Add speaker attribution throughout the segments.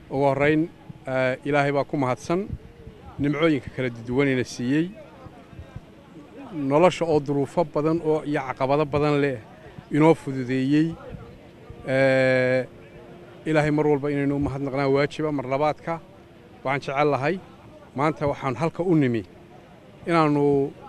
Speaker 1: ugu horrayn ilaahay baa ku mahadsan nimcooyinka kala duwanayna siiyey nolosha oo duruufo badan oo iyo caqabado badan leh inoo fududeeyey ilaahay mar walba inaynu u mahadnaqnaan waajiba mar labaadka waxaan jecel lahay maanta waxaan halka u nimi inaannu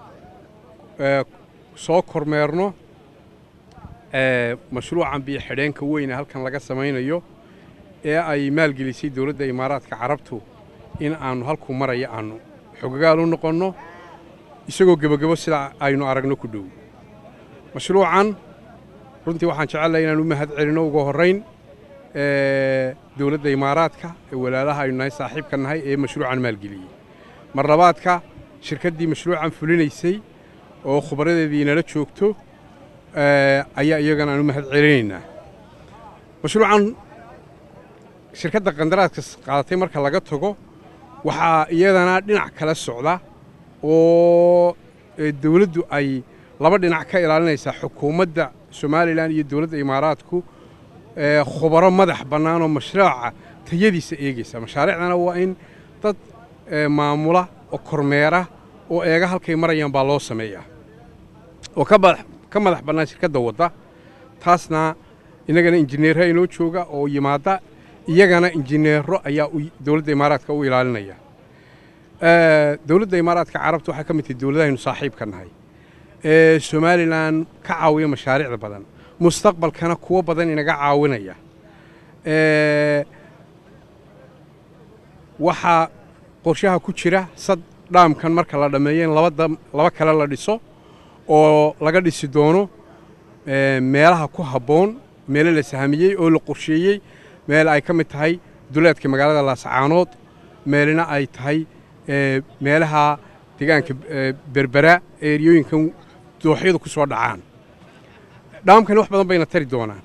Speaker 1: soo kormeerno mashruucan biyo xidheenka weyne halkan laga samaynayo ee ay maalgelisay dowladda imaaraadka carabtu in aannu halkuu maraya aannu xogagaal u noqonno isagoo gebagebo sida aynu aragno ku dhow mashruucan runtii waxaan jecellahay inaan u mahad celinno ugu horrayn dowladda imaaraadka ee walaalaha aynu nahay saaxiibka nahay ee mashruucan maalgeliyey mar labaadka shirkaddii mashruucan fulinaysay oo khubradeedii nala joogto ayaa iyagana aan u mahad celinaynaa mashruucan shirkadda qandaraadka qaadatay marka laga tago waxaa iyadana dhinac kala socda oo dawladdu ay laba dhinac ka ilaalinaysaa xukuumadda somalilan iyo dowladda imaaraadku khubaro madax bannaan oo mashruuca tayadiisa eegaysa mashaariicdana waa in dad maamula oo kormeera oo eega halkay marayaan baa loo sameeyaa oo ka madax bannaan shirkadda wadda taasna innagana injineerra inoo jooga oo yimaadda iyagana injineero ayaa dowladda imaaraadka u ilaalinaya dowladda imaaraadka carabta waxay ka mid tahay dowladahaynu saaxiibka nahay ee somalilan ka caawiya mashaariicda badan mustaqbalkana kuwo badan inaga caawinaya waxaa qorshaha ku jira sad dhaamkan marka la dhammeeyo in laba kale la dhiso oo laga dhisi doono meelaha ku habboon meelo la sahamiyey oo la qorsheeyey meel ay ka mid tahay duleedka magaalada laascaanood meelina ay tahay meelaha deegaanka berbera eeriyooyinkan dooxyadu ku soo dhacaan dhaamkani wax badan bayna tari doonaan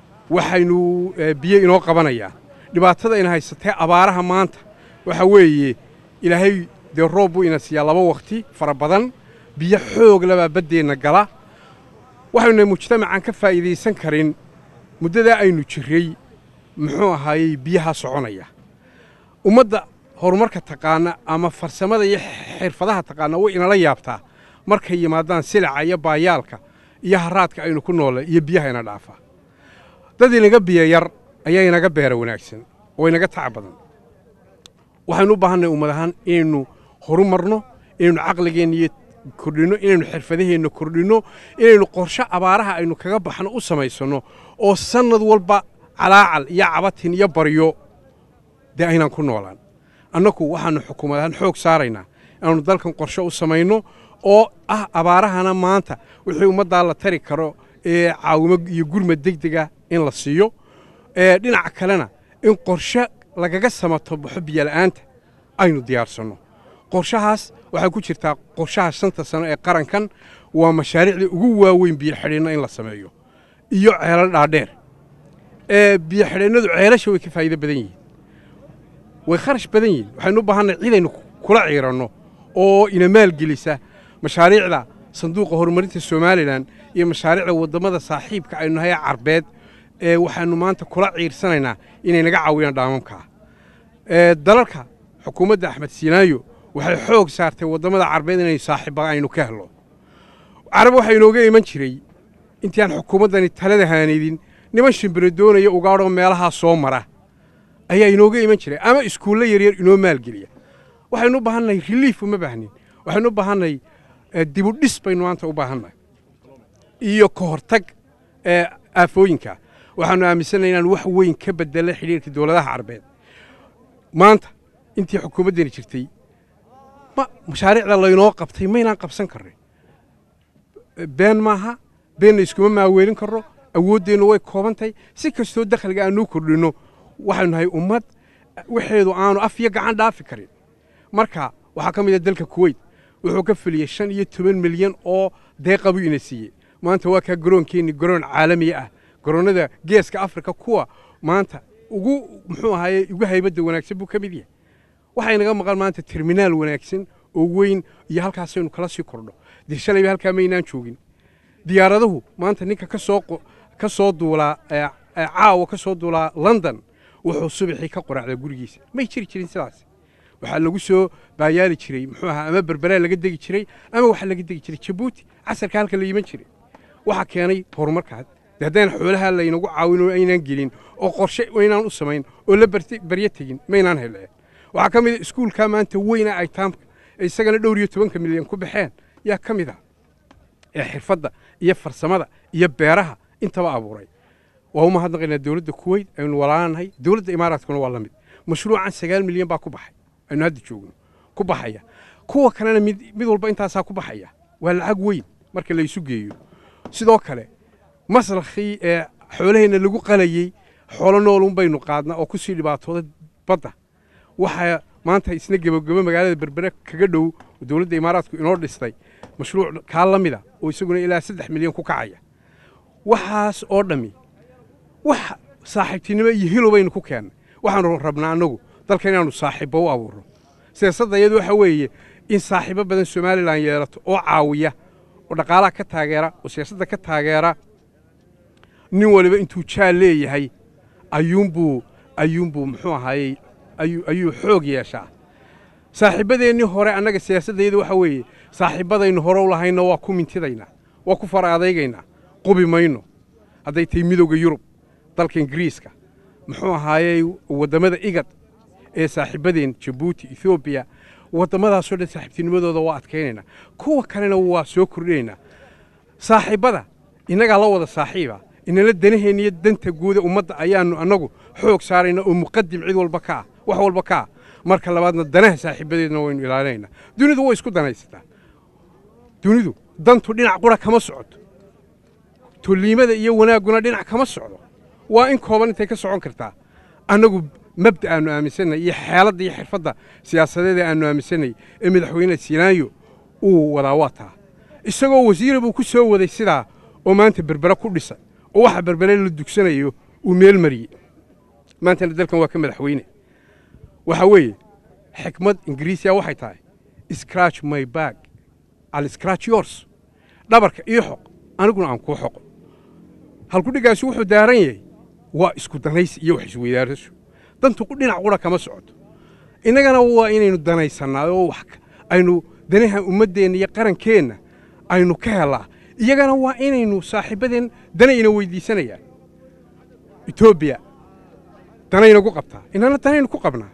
Speaker 1: waxaynu biyo inoo qabanayaan dhibaatada ina haysatee abaaraha maanta waxa weeye ilaahay dee roob buu ina siiyaa laba wakhti fara badan biyo xoog labaa baddeenna gala waxaynu mujtamacan ka faa'iidaysan karin muddadaa aynu jirray muxuu ahaayey biyaha soconaya ummadda horumarka taqaana ama farsamada iyo xirfadaha taqaana way inala yaabtaa markay yimaadaan silaca iyo baayaalka iyo haraadka aynu ku noolle iyo biyaha ina dhaafa dad inaga biyo yar ayaa inaga beera wanaagsan oo inaga tac badan waxaynu u baahannahay ummad ahaan inaynu horumarno inaynu caqligeenna iyo kordhinno inaynu xirfadaheenna kordhinno inaynu qorshe abaaraha aynu kaga baxno u samaysanno oo sannad walba calaacal iyo cabatin iyo baryo dee aynaan ku noolaan annagu waxaannu xukuumad ahaan xoog saaraynaa inaannu dalkan qorshe u samayno oo ah abaarahana maanta wixii ummaddaa la tari karo ee caawimo iyo gurmad degdega in la siiyo dhinaca kalena in qorshe lagaga samato baxo biyola'aanta aynu diyaarsanno qorshahaas waxaa ku jirtaa qorshaha shanta sano ee qarankan waa mashaariicdii ugu waaweyn biyoxidheenno in la sameeyo iyo ceelal dhaadheer biyoxidheennadu ceelasha way ka faa'iido badan yihiin way kharash badan yihiin waxaynu u baahannahay cidaynu kula ciiranno oo ina maalgelisa mashaariicda sanduuqa horumarinta somalilan iyo mashaariicda waddamada saaxiibka aynu nahay carbeed ee waxaannu maanta kula ciirsanaynaa inay naga caawiyaan dhaamamkaa dalalka xukuumadda axmed siinaayo waxay xoog saartay waddamada carbeed inay saaxiibba aynu ka helno carab waxaa inooga iman jiray intii aan xukuumaddani talada haanidin niman shimbiro doonaya ugaadhoo meelahaa soo mara ayaa inooga iman jiray ama iskuulle yaryar inoo maalgeliya waxaynu u baahannahay reliif uma baahnin waxaynu u baahannahay dibudhis baynu maanta u baahannahay iyo ka hortag aafooyinka waxaannu aaminsannahay inaan wax weyn ka bedela xidhiirka dowladaha carbeed maanta intii xukuumaddani jirtay mashaariicda laynoo qabtay maynaan qabsan karrin been maaha beenna iskuma maaweelin karro awooddeennu way koobantahay si kastoo dakhliga aanuu kordhinno waxaynu nahay ummad waxeedu aanu af iyo gacan dhaafi karin marka waxaa ka mid a dalka kuweyt wuxuu ka feliyey shan iyo toban milyan oo deeqabuu ina siiyey maanta waa kaa garoonkeenni garoon caalami ah garoonnada geeska afrika kuwa maanta ugu muxuu ahaaye ugu haybadda wanaagsan buu ka mid yahay waxay naga maqan maanta terminaal wanaagsan oo weyn iyo halkaasaynu kala sii kordho dee shalayba halkaa maynaan joogin diyaaradahu maanta ninka ka soo ka soo duulaa caawa ka soo duulaa london wuxuu subaxii ka qoracdaa gurigiisa may jiri jirin sidaas waxaa lagu soo baayaali jiray muxuu ahaa ama berberaa laga degi jiray ama waxaa laga degi jiray jabuuti casarka halka la yiman jiray waxaa keenay horumarkaas de haddaan xoolaha laynagu caawin oo aynaan gelin oo qorshe aynaan u samayn oo la baryo tegin maynaan heleen waxaa ka mid a iskuulkaa maanta weyna ay taamka isagana dhowr iyo tobanka milyan ku baxeen yaa ka mid ah ee xirfadda iyo farsamada iyo beeraha intaba abuuray waa u mahadnaqaynaa dowladda kuweyt aynu walaanahay dowladda imaaraadkuna waa la mid mashruucan sagaal milyan baa ku baxay aynu hadda joogno ku baxaya kuwa kalena mid mid walba intaasaa ku baxaya waa lacag weyn marka la isu geeyo sidoo kale maslakhii ee xoolaheenna lagu qalayey xoolo noolun baynu qaadnaa oo ku sii dhibaatooda badda waxaa maanta isna gebagebo magaalada berbere kaga dhow dowladda imaaraadku inoo dhistay mashruuc kaa la mida oo isaguna ilaa saddex milyan ku kacaya waxaas oo dhammi wax saaxiibtinimo iyo hilo baynu ku keennay waxaanu rabnaa annagu dalka inaannu saaxiibbo u abuurno siyaasadda iyadu waxa weeye in saaxiibo badan somalilan yeelato oo caawiya oo dhaqaalaha ka taageera oo siyaasadda ka taageera nin waliba intuu jaal leeyahay ayuunbuu ayuunbuu muxuu ahaayey ayuu xoog yeeshaa saaxiibbadeennii hore annaga siyaasaddayada waxa weeye saaxiibbadaynu hore u lahayna waa ku mintidaynaa waa ku fara adaygaynaa qubi mayno hadday tahay midowda yurub dalka ingiriiska muxuu ahaayey waddamada igad ee saaxiibbadeen jabuuti ethoobiya waddamadaasoo dhan saaxiibtinimadooda waa adkaynaynaa kuwa kalena waa soo kordhinaynaa saaxiibbada innagaa la wada saaxiiba inala danaheenna iyo danta guuda ummadda ayaannu annagu xoog saarayna oo muqadim cid walba ka ah wax walba ka ah marka labaadna danaha saaxiibbadeedna waynu ilaalinaynaa dunidu way isku danaysataa dunidu dantu dhinac qura kama socoto tolliimada iyo wanaagguna dhinac kama socdo waa in kooban intay ka socon kartaa annagu mabda aannu aaminsanay iyo xeeladda iyo xirfadda siyaasadeed ee aannu aaminsanay ee madaxweyne sinaayo uu wadaa waa taa isagoo wasiira buu ku soo waday sidaa oo maanta berbere ku dhisay oo waxa berbere la dugsanayo uu meel mariyey maantana dalkan waa ka madaxweyne waxa weeye xikmad ingiriisiya waxay tahay scratch my bag al scratch yours dhabarka ii xoq aniguna aan kuu xoqo halkudhigaasi wuxuu daaran yahay waa isku danaysi iyo wax isweydaarasho dantu dhinac qura kama socoto innagana waa inaynu danaysannaa oo wax aynu danaha ummaddeenna iyo qarankeenna aynu ka helaa iyagana waa inaynu saaxiibbadeen danayna weyddiisanayaan etoobiya danaynagu qabtaa innana danaynu ku qabnaa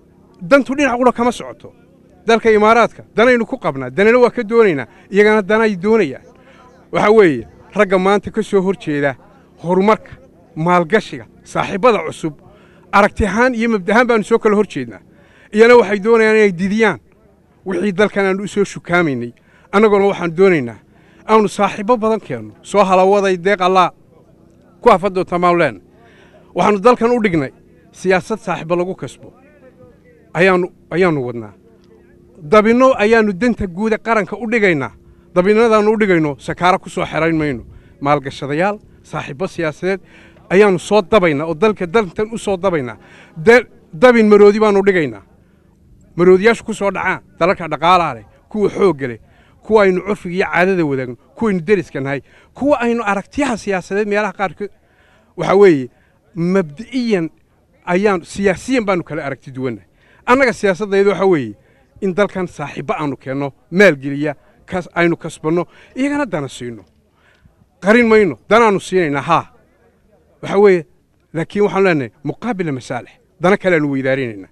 Speaker 1: dantu dhinac qura kama socoto dalka imaaraadka danaynu ku qabnaa danana waa ka doonaynaa iyagana danay doonayaan waxaa weeye ragga maanta ka soo hor jeeda horumarka maalgashiga saaxiibbada cusub aragti ahaan iyo mabda ahaan baannu soo kala hor jeednaa iyana waxay doonayaan inay didiyaan wixii dalkan aannu u soo shukaamaynay annaguna waxaan doonaynaa aanu saaxiibbo badan keenno soo halawaday deeq allaa ku hafa doontaa maanu leenna waxaannu dalkan u dhignay siyaasad saaxiibbo lagu kasbo ayaannu ayaannu wadnaa dabinno ayaannu danta guuda qaranka u dhigaynaa dabinnadaannu u dhigayno sakaara ku soo xerayn mayno maalgashadayaal saaxiibbo siyaasadeed ayaannu soo dabaynaa oo dalka dantan u soo dabaynaa dabin maroodi baannu dhigaynaa maroodiyaashu ku soo dhacaan dalalka dhaqaalaa leh kuwa xoogga leh kuwa aynu curfiga iyo caadada wadaagno kuwaynu deriska nahay kuwa aynu aragtiyaha siyaasadeed meelaha qaarkood waxaa weeye mabdi'iyan ayaan siyaasiyan baannu kala aragti duwannahay annaga siyaasaddayda waxaa weeye in dalkan saaxiibbo aannu keenno maalgeliya aynu kasbanno iyagana dana siino qarin mayno danaannu siinaynaa haa waxaa weeye laakiin waxaanu leenahay muqaabila masaalix dana kaleaanu weydaarinaynaa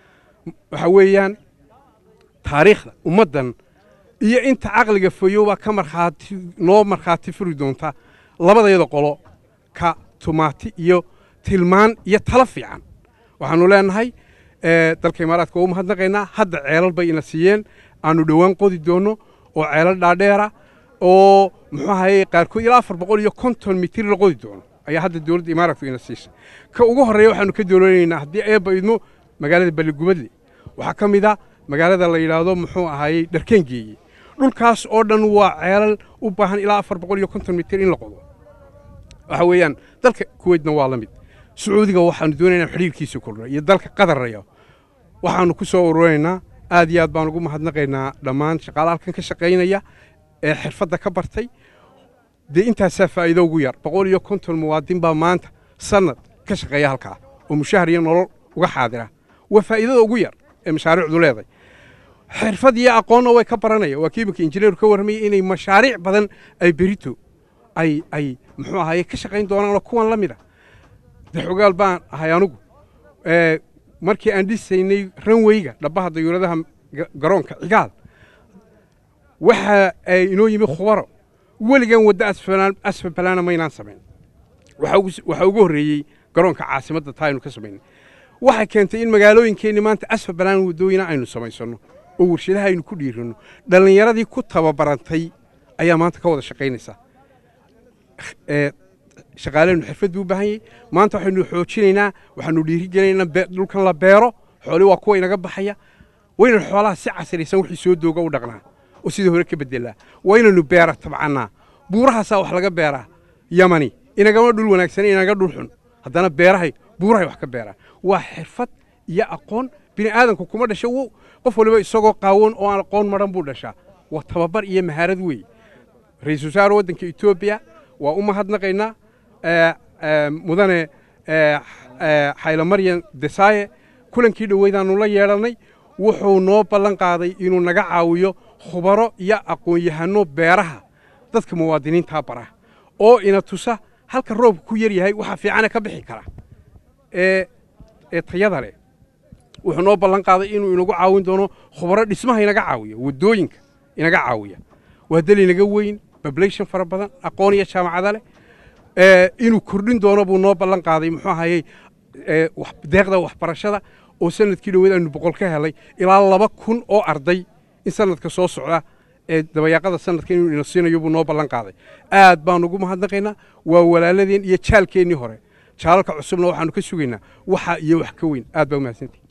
Speaker 1: waxaa weeyaan taariikhda ummaddan iyo inta caqliga fayoobaa ka markhaati noo markhaati furi doonta labadayada qolo ka tumaati iyo tilmaan iyo talo fiican waxaannu leenahay dalka imaaraadka waa u mahadnaqaynaa hadda ceelal bay ina siiyeen aannu dhowaan qodi doonno oo ceelal dhaadheera oo muxuu ahaye qaarkood ilaa afar boqol iyo konton mitir la qodi doono ayaa hadda dowladda imaaraadku ina siisay ka ugu horreeya waxaannu ka doolanaynaa haddii eebba idmo magaalada balligubadle waxaa ka mid a magaalada la yidhaahdo muxuu ahaayey dharkeengeeye dhulkaas oo dhan waa ceelal u baahan ilaa afar boqol iyo konton mitir in la qodo waxa weeyaan dalka kuweytna waa la mid sacuudiga waxaannu doonaynaa xidhiirkiisa kordha iyo dalka qataraya waxaannu ku soo ururinaynaa aad iyo aad baan ugu mahadnaqaynaa dhammaan shaqaala halkan ka shaqaynaya ee xirfadda ka bartay dee intaasaa faa'iido ugu yar boqol iyo konton muwaadin baa maanta sannad ka shaqeeya halkaa oo mushahar iyo nolol uga xaadira waa faa'iidada ugu yar ee mashaariicdu leedahay xirfad iyo aqoonna way ka baranaya waa kiimika injineeru ka warramayay inay mashaariic badan ay berito ay ay muxuu ahaye ka shaqayn doonaan oo kuwan la mid a daxogaal baan ahay anugu markii aan dhisaynay ranweyga dhabbaha dayuuradaha garoonka cigaal waxa ay inoo yimi khubaro weligan waddo asfabalaana maynaan samayn waxaa ugu horreeyey garoonka caasimadda taa aynu ka samaynay waxay keentay in magaalooyinkeenni maanta asfabalaan waddooyina aynu samaysanno oo warshadaha aynu ku dhiiranno dhallinyaradii ku tababarantay ayaa maanta ka wada shaqaynaysaa shaqaalehenu xirfad buu u baahan yahay maanta waxaynu xoojinaynaa waxaanu dhiirigelinaynaa dhulkan la beero xooli waa kuwa inaga baxaya waynanu xoolaha si casraysan wixii soo dooga u dhaqnaa oo sidii hore ka bedelaa waa inaynu beera tabcannaa buurahaasaa wax laga beeraa yamani inagama dhul wanaagsan inaga dhul xun haddana beerahay buurahay wax ka beeraa waa xirfad iyo aqoon bini aadanku kuma dhasha qof waliba isagoo qaawan oo aan aqoon maran buu dhashaa waa tababar iyo mahaarad weeye ra-iisul wasaare waddanka etoobiya waa u mahadnaqaynaa mudane xaylomaryan desaaye kulankii dhoweydaannu la yeedhannay wuxuu noo ballan qaaday inuu naga caawiyo khubaro iyo aqoon-yahanno beeraha dadka muwaadiniintaa bara oo ina tusa halka roobka ku yar yahay waxa fiicane ka bixi kara ee ee tayada leh wuxuu noo ballan qaaday inuu inagu caawin doono khubaro dhismaha inaga caawiya waddooyinka inaga caawiya waa dal inaga weyn bablation fara badan aqoon iyo jaamacada leh inuu kordhin doono buu noo ballan qaaday muxuu ahayey deeqda waxbarashada oo sanadkii dhoweed aynu boqol ka helay ilaa laba kun oo arday in sanadka soo socda ee dabayaaqada sanadka inuu ina siinayo buu noo ballan qaaday aad baanu ugu mahadnaqaynaa waa walaaladeen iyo jaalkeennii hore jaalalka cusubna waxaanu ka sugaynaa waxa iyo wax ka weyn aad baa umahadsantihi